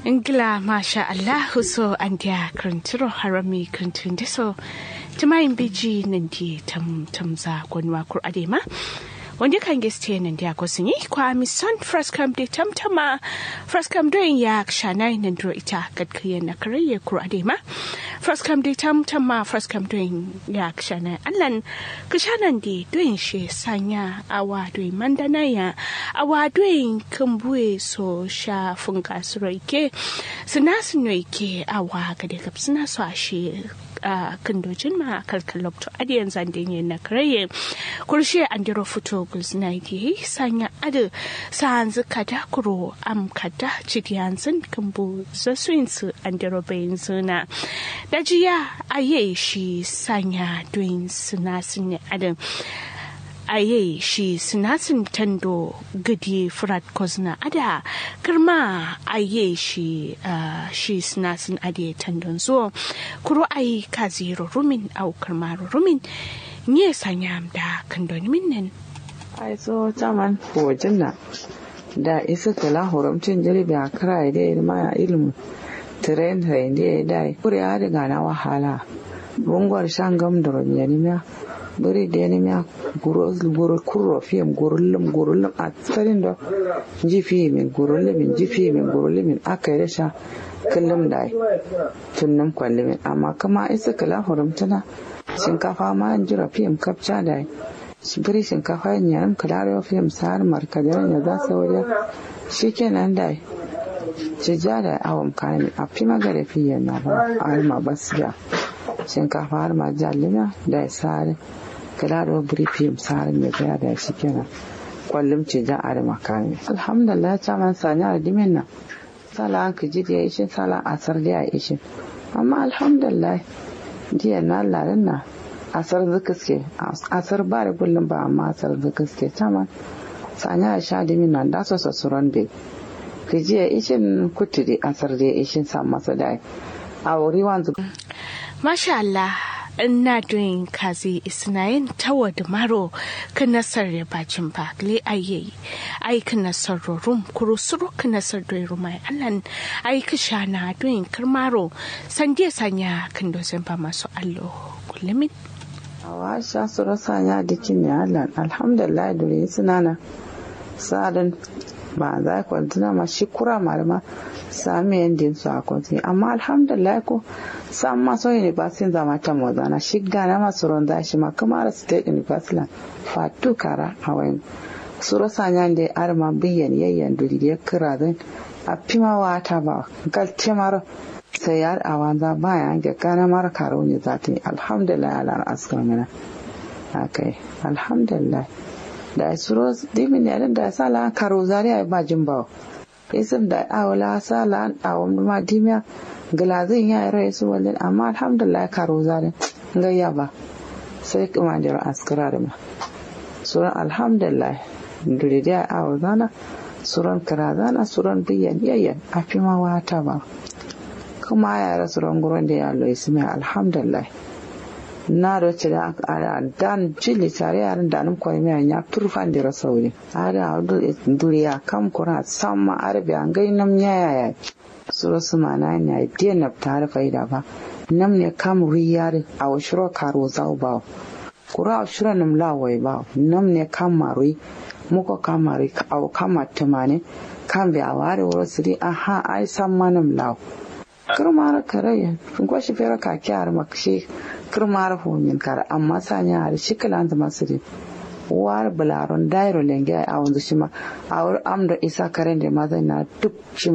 Ingila masha Allahu so an dia krantiro harami krantun deso tumayin biji nan di tam tamza gwanwa kur adema wanda kan geste nan dia ko sun yi kwa mi son first come de tam tama first come doing ya shanai nan dro ita gadkiya na kariye kur adema first come de tam tama first come doing ya shanai allan kishanan di doing she sanya awa doing mandana ya awa doing kambue so sha funka suroike suna sunoike awa gade gab suna so ashe a kandojin ma kalkalok to adiyan zandin na karaye kurshe an jiro fito gulzina yi sanya adu sa'an zuka da kuro am kada cidiyan zan kambu zasuin su an jiro bayin zuna da jiya aye shi sanya doin suna sun adin aye shi sinasin tando gadi frat kozna ada kirma aye shi uh, shi sinasin ade tandon zo kuro ayi kaziro rumin au kirma rumin nye sanyam da kandoni minnin ai so taman wajen na da isa kala horamcin jirbi a kira da ya ma ilimin tren tren da ya dai kuri ya riga na wahala bungwar shan gam da rabiyaniya bari da yani ya guro guro kurro fiyam gurullum gurullum a tsarin da jifi min gurullum min jifi min gurullum min aka yi rasha kullum da tunnan kwalli min amma kama isa kala hurumtana shinkafa ma an jira fiyam kapcha da bari shinkafa yin yaran kalarewa fiyam sa'ar markadar ya za su wajen shi kenan da cija da awon kayan a fi magana fiye na ba a harma basiya shinkafa har ma jalina da sare kala da buri fim sare mai gaya da shi kenan kwallum ce jan are makami alhamdulillah ta man sanya da dimin nan sala an ka ji da ya ishin sala asar da ya ishin amma alhamdulillah jiya na larin na asar zukaske asar ba da kullum ba amma asar zukaske ta man sanya da sha dimin nan da so sasuran bai ka ji ya ishin kuturi asar da ya ishin sa masa da a wuri wanzu Masha Allah, ina doing kazi isnayin tawa da maro ka nasar ya bacin ba le aye ai ka nasar rum kuro suru ka nasar da rumai allan ai ka shana doing karmaro sanje sanya kan dozin ba masu allo kullumin awa sha su rasa ya dikin ya allan alhamdulillah dole suna na sadan ba za ku tuna ma shi kura malama sami yadda su a kwanci amma alhamdulillah ko san maso university zama ta mozana shi gana masu ronda shi ma kamar state university fatu kara a wayan suro sanyan da arma biyan yayyan duri da kira zan a fima wata ba galce mara sai yar a wanza baya ga gana mara karo ne za ta yi alhamdulillah ala askar mana akai alhamdulillah da suro dimin yarin da sala karo zariya ba jin bawa isim da awala sala awon ma dimiya galazin ya rai su walin amma alhamdulillah karo zalin gayya ba sai kuma da askara da ma suran alhamdulillah duridiya awo zana suran kira zana suran biyan yayyan a fi ma wata ba kuma ya rasu ranguran da ya lo ismi alhamdulillah na da ce da dan jili tare yaran da nan kwai mai ya turfan da rasa wuri ada duriya kam kura samma arabi an gai nam yaya ya suro su mana ne dia na tare faida ba nam ne kam riyar a washiro karo zau ba kura shiro nam lawai ba nam ne kam marui muko kam marui au kama tumane kan bi a ware wuro siri aha ai samma nam law kirmar karaya ko shi fera ka kyar makshi kirmar homin kara amma sanya har shi kalan da masiri war bularon dairo lenge a wanzu shi ma a amda isa karen da mazai na duk shi